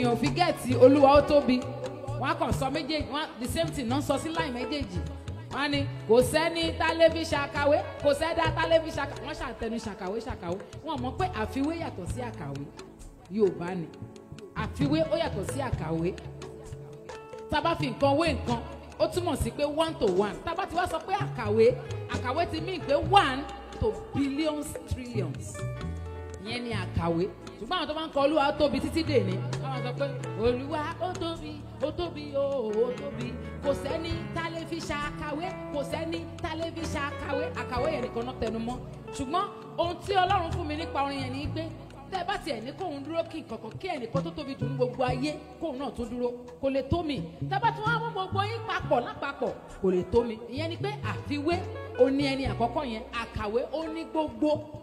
èèyàn ò fi gẹ̀ẹ́tì olúwa ó tóbi wọ́n á kàn sọ méjèèjì wọ́n the same thing náà sọ sí láì méjèèjì wọ́n á ní kò sẹ́ni tálẹ́bí ṣàkàwé kò sẹ́dá tálẹ́bí ṣàkàwé wọ́n ṣàtẹnu ṣàkàwé ṣàkàwé wọ́n mọ̀ pé àfiwé yàtọ̀ sí àkàwé Yorùbá ni àfiwé ó yàtọ̀ sí àkàwé tá a bá fi nǹkan wé nǹkan ó túmọ̀ sí pé one to one tá a bá ti wá sọ pé àkàwé àkàwé ti mean pé one to billions trillions ìyẹn ni àkàwé ṣùgbọ́n àwọn tó máa ń kọ olúwa ó tóbi títí dèní àwọn sọ pé olúwa ó tóbi ó tóbi ó ó tóbi kò sẹ́ni tá lè fi ṣàkàwé kò sẹ́ni tá lè fi ṣàkàwé àkàwé yẹn nìkan náà tẹnu mọ́ ṣùgbọ́n ohun tí ọlọ́run fún mi nípa orin yẹn ni pé tẹ́ ẹ bá tiẹ̀ ní kóun dúró kí nǹkankan kí ẹnìkan tó tóbi dùn ní gbogbo ayé kóun náà tún dúró kò lè tó mi tẹ́ bá tún wá mú gbogbo yín papọ̀ lápapọ̀ kò lè tó mi ìyẹn ni pé àfiwé ó ní ẹni àkọ́kọ́ yẹn àkàwé ó ní gbogbo